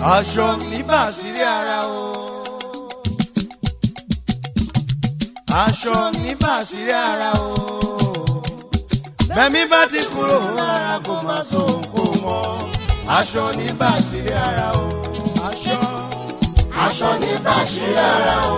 aṣọ mi bà sírí ara o. aṣọ mi bà sírí ara o. bẹ́mi bá ti kúrò lára kò má so kó mọ́. aṣọ ní bà sírí ara o. aṣọ aṣọ ní bàṣírí ara o.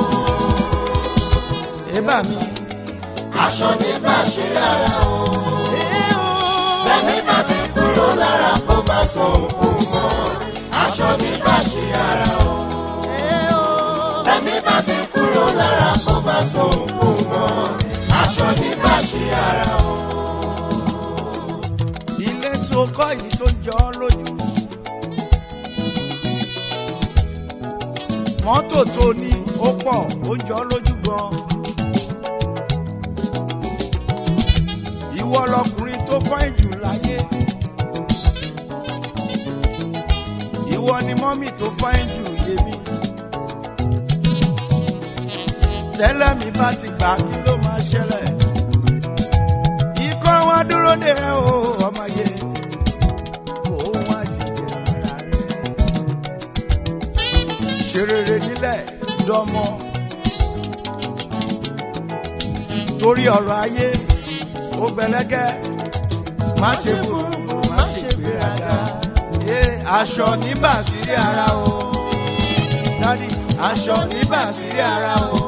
ẹ̀bà mi. aṣọ ní bàṣírí ara o. bẹ́ẹ̀ni bá ti kúrò lára kó má sọ òkú mọ́. aṣọ ní bàṣírí ara o. bẹ́ẹ̀ni bá ti kúrò lára kó má sọ òkú mọ́. aṣọ ní bàṣírí ara o. ilé tó kọ́ yìí tó jọ ọ́ lójú. mọ́tò tó ní ó pọ̀ ó jọ ọ́ lójú gan. ìwọ lọkùnrin tó fáìn jù láyé. ìwọ ni mọ́mì tó fáìn jù yémi. tẹ́lẹ̀ mi bá ti gbà kí ló máa ṣẹlẹ̀ ikọ́ wa dúró de ẹ o ọmọye kò wá sí jẹ ara rẹ. ṣe rere nílẹ̀ dọ́mọ torí ọ̀rọ̀ ayé ó gbẹlẹ́gẹ́ má ṣe búburú má ṣe gbéraga ee aṣọ ní bàṣírí ara o dádì aṣọ ní bàṣírí ara o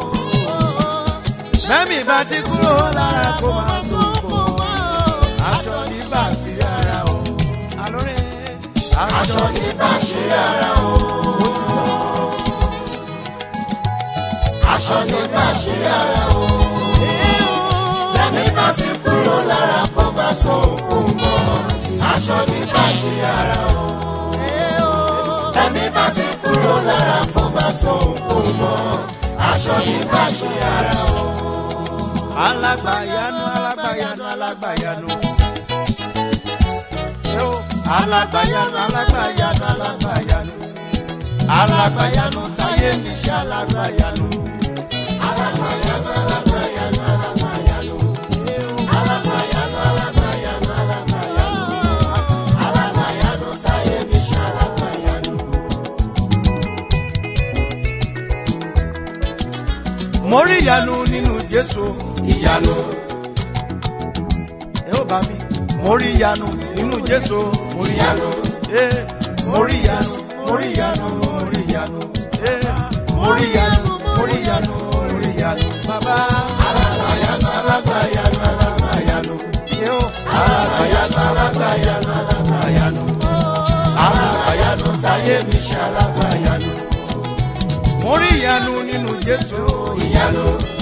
mẹ́mí bá ti kúrò lára kó máa tó kó aṣọ ní bàṣírí ara o alóore aṣọ ní bàṣírí ara o. aṣọ ní bàṣírí ara o. bẹ́ẹ̀ni bá ti kúrò lára kó má sọ òkú mọ́. aṣọ ní bàṣírí ara o. bẹ́ẹ̀ni bá ti kúrò lára kó má sọ òkú mọ́. aṣọ ní bàṣírí ara o. alágbàyanu alágbàyanu alágbàyanu Yo, alágbàyanu alágbàyanu alágbàyanu alágbàyanu táyé mi ṣe alágbàyanu. alágbàyanu alágbàyanu alágbàyanu. alágbàyanu alágbàyanu alágbàyanu. alágbàyanu táyé mi ṣe alágbàyanu. mo rí ìyanu nínú jésù ìyanu ẹ ó bá mi mo rí ìyanu nínú jésù mo rí ìyanu ee mo rí ìyanu mo rí ìyanu mo rí ìyanu ee mo rí ìyanu mo rí ìyanu mo rí ìyanu bàbá alágbàyanu alágbàyanu alágbàyanu. yóò alágbàyanu alágbàyanu alágbàyanu. alágbàyanu táyé mi ṣe alágbàyanu. mo rí ìyanu nínú jésù ìyanu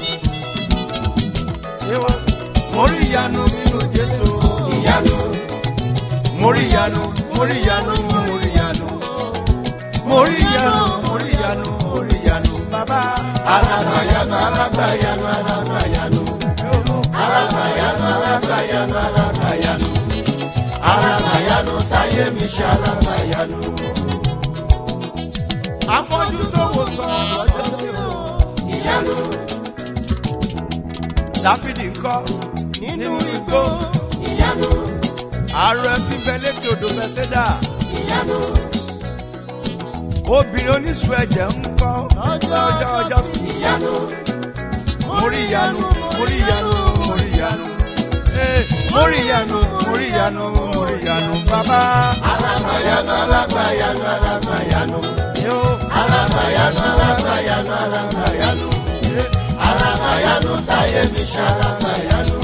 yóò mo rí ìyanu nínú jésù ìyanu mo rí ìyanu mo rí ìyanu mo rí ìyanu mo rí ìyanu mo rí ìyanu mo rí ìyanu bàbá alágbàyanu alágbàyanu alágbàyanu. alágbàyanu alágbàyanu alágbàyanu. alágbàyanu táyé mi ṣe alágbàyanu. afọ́jú tó wò sọ lọ́jọ́ sí o. ìyanu dáfídì ńkọ́ nínú igbó ìyanu ààrẹ tí bẹ létí odò bẹsẹdà ìyanu obìnrin oníṣu ẹ̀jẹ̀ ńkọ́ ọjọ́ ọjọ́ sí. ìyanu mo rí ìyanu mo rí ìyanu mo rí ìyanu Ee, mo rí ìyanu mo rí ìyanu mo rí ìyanu bàbá alágbàyanu alágbàyanu alágbàyanu. yóò alágbàyanu alágbàyanu alágbàyanu. alágbàyanu táyé mi ṣe alágbàyanu.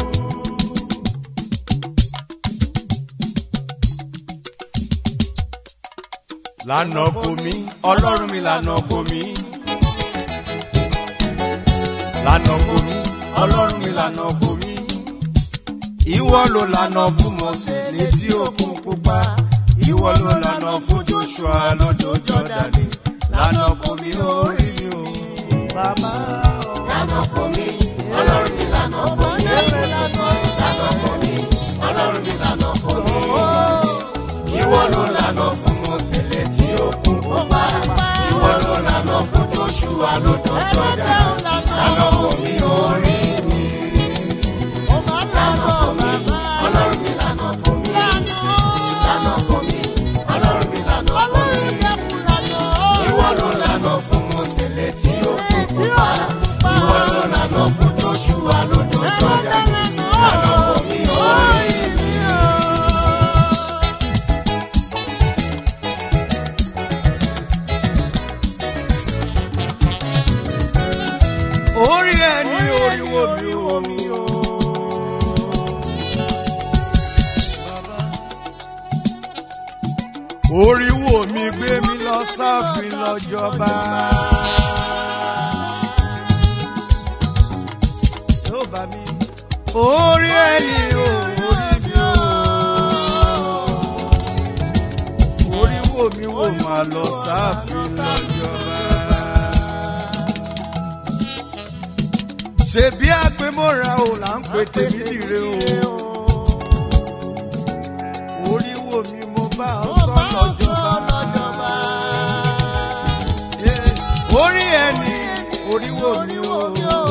lànà kò mí ọlọ́run mi lànà kò mí lànà kò mí ọlọ́run mi lànà kò mí ìwọ ló lànà fún mọ̀sẹ̀ létí òkun pupa ìwọ ló lànà fún joshua lójó jọdani lànà kò mí orí mi o bàbá lànà kò mí ọlọ́run mi lànà kò mí. lànà kò mí ọlọ́run mi lànà kò mí. ìwọ ló lànà fún mọ̀sẹ̀ létí òkun pupa. ìwọ ló lànà fún joshua lójó jọdani. lànà kò mí orí mi. lànà kò mí ọlọ́run mi lànà kò mí. lànà kò mí ọlọ́run mi lànà kò mí. joshua lódò jọdani lànà kò mí orí mi. orí ẹni oríwo mi ò mi ò. oríwo mi gbé mi lọ sáfin lọ́jọba. yóò bá mi. orí ẹni ò orí mi ò. oríwo mi wò máa lọ sáfin lọ́jọba. ṣebí àgbémọ́ra ò là ń pè tèmi dire o. orí wo mi mo bá ọ sọ lọ́jọ́ba. Eh, orí ẹni orí wo mi o.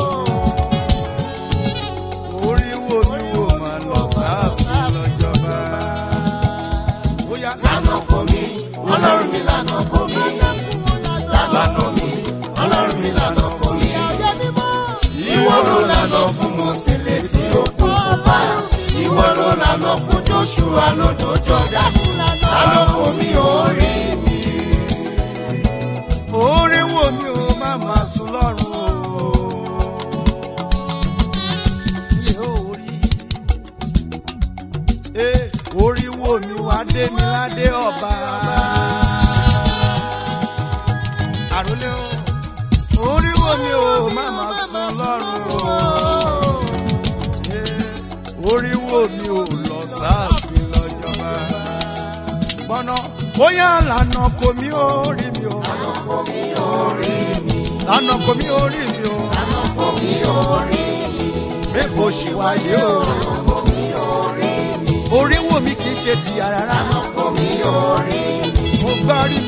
orí wo mi wo máa lọ sáàfin lọ́jọ́ba. Bóyá lànà kò mí ọlọ́run mi lànà kò mí lànà mi ọlọ́run mi lànà kò mí. ìwọ ló lànà fún mose létí òkun pupa ìwọ ló lànà fún joshua lódò jọdani lànà kò mí orí mi. orí wo mi ò má máa sùn lọ́rùn o. Yé orí. Eh, orí wo mi wá dé mi ládé ọba. àròlé o. orí wo mi ò má máa sùn lọ́rùn o. Eh, orí wo mi ò lọ sáàfin lọ́jọ́ba. gbọ́nà bóyá lànà kò mí orí mi o lánà kò mí orí mi o. lànà kò mí orí mi. mébò ṣì wáyé o. orí wo mi kì í ṣe tìyà rárá. kò mí orí mi. mo gbá rí